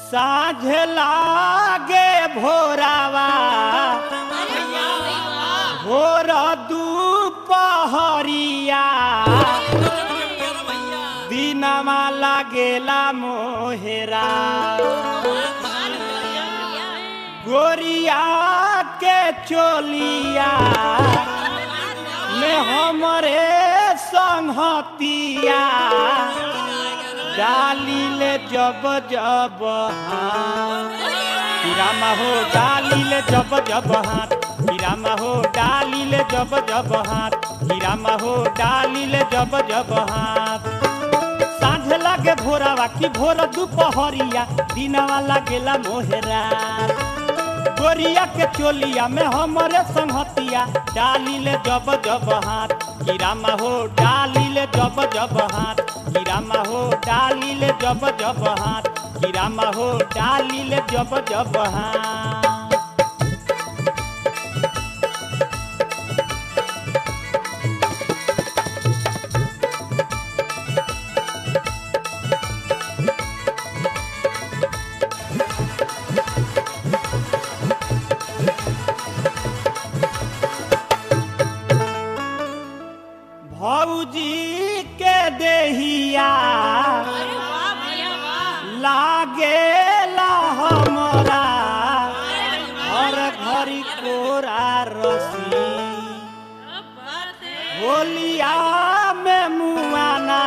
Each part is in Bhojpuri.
साझ लागे भोरावा भोर दुपहरिया दिनमा लागेला मोहेरा गोरिया के चोलिया में हमरे संहतिया डाली ले जब जब हाथ हीरामा हो डाली ले जब जब हाथ हीरामा हो डाली ले जब जब हाथ हीरामा हो डाली ले जब जब हाथ साँझ लागे भोरावा की भोर दुपहरिया दिनवा लागेला मोहरा गोरिया के चोलिया में हमरे संहतिया डाली ले जब जब हाथ हीरामा हो डाली ले जब जब हाथ हीरामा हो डाली ले जब जब हाथ हीरामा हो डाली ले जब जब हाथ भौजी के देहिया लागेला हमरा हर घड़ी कोरा रसी होलिया में मुआना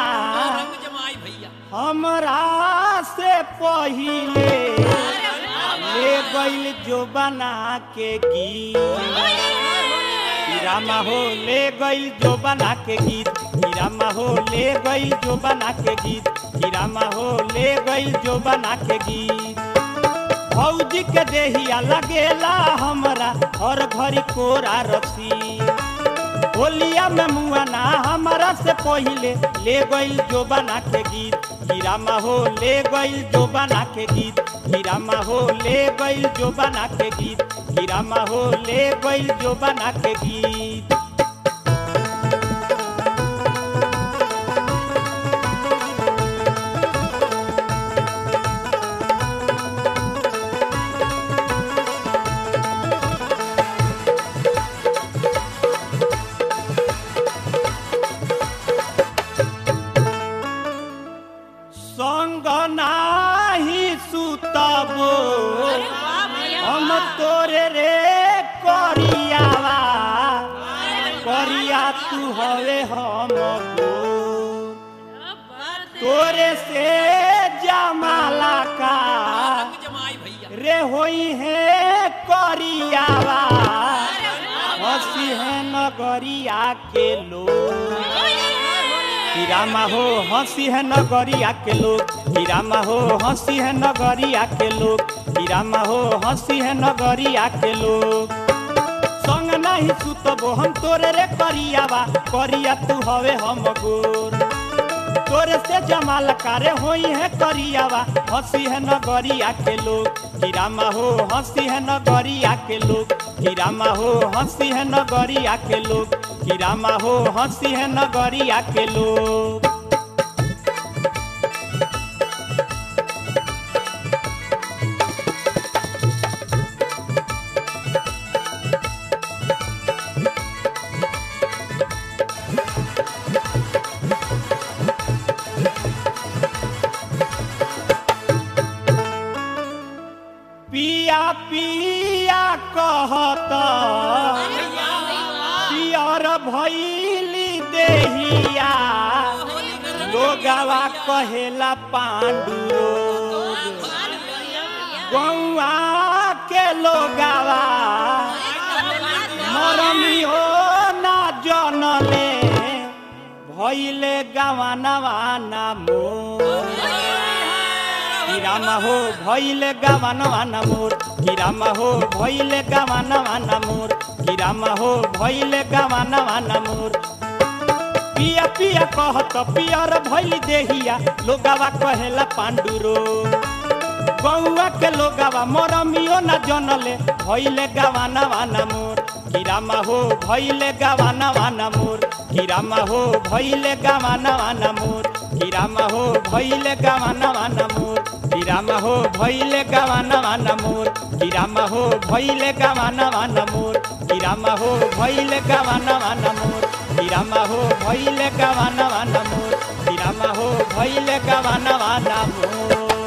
हमरा से पहिले ले गइल जो बना के गीत हीरामा हो ले गइल जो बना के गीत हीरामा हो ले गइल जो बना के गीत हीरामा हो ले गइल जो बना के गीत भौजी के देहिया लगेला हमरा हर घड़ी कोरा रसी होलिया में मुआना हमरा से पहिले ले गइल जो बना के गीत हीरामा हो ले गइल जो बना के गीत हीरामा हो ले गइल जो बना के गीत हीरामा हो ले गइल जो बना के गीत संग नाही सुतबो हम तोरे रे करियावा करिया तू हवे हम तोरे से जमाला का रे होई है करियावा हसी है नगरिया के लोग हीरामा हो हंसी है नगरिया के लोग हीरामा हो हंसी है नगरिया के लोग हीरामा हो हंसी है नगरिया के लोग संग नहीं सुतबो हम तोरे रे करियावा करिया तू हवे हम गोर तोरे से जमाल कारे होई है करियावा हंसी है नगरिया के लोग हीरामा हो हंसी है नगरिया के लोग हीरामा हो हंसी है नगरिया के लोग हीरामा हो हंसी है नगरिया के लोग पिया पिया कहत पियर भैली देहिया लोगवा कहेला पांडु गौआ के लोगवा मरमियो ना जनले भैले गवानवा ना मोर हीरामा हो भैले गवानवा ना मोर हीरामा हो भैले गवानवा ना मोर हीरामा हो भैले गवानवा ना मोर पिया पिया कहत पियर भैली देहिया लोगावा कहेला पांडुरो गौआ के लोगावा मरमियो ना जनले भैले गवानवा ना मोर हीरामा हो भैले गवानवा ना मोर हीरामा हो भैले गवानवा ना मोर हीरामा हो भैले गवानवा ना मोर हीरा राम हो भइले गवानवा नमोर कि राम हो भइले गवानवा नमोर कि राम हो भइले गवानवा नमोर कि राम हो भइले गवानवा नमोर कि राम हो भइले गवानवा नमोर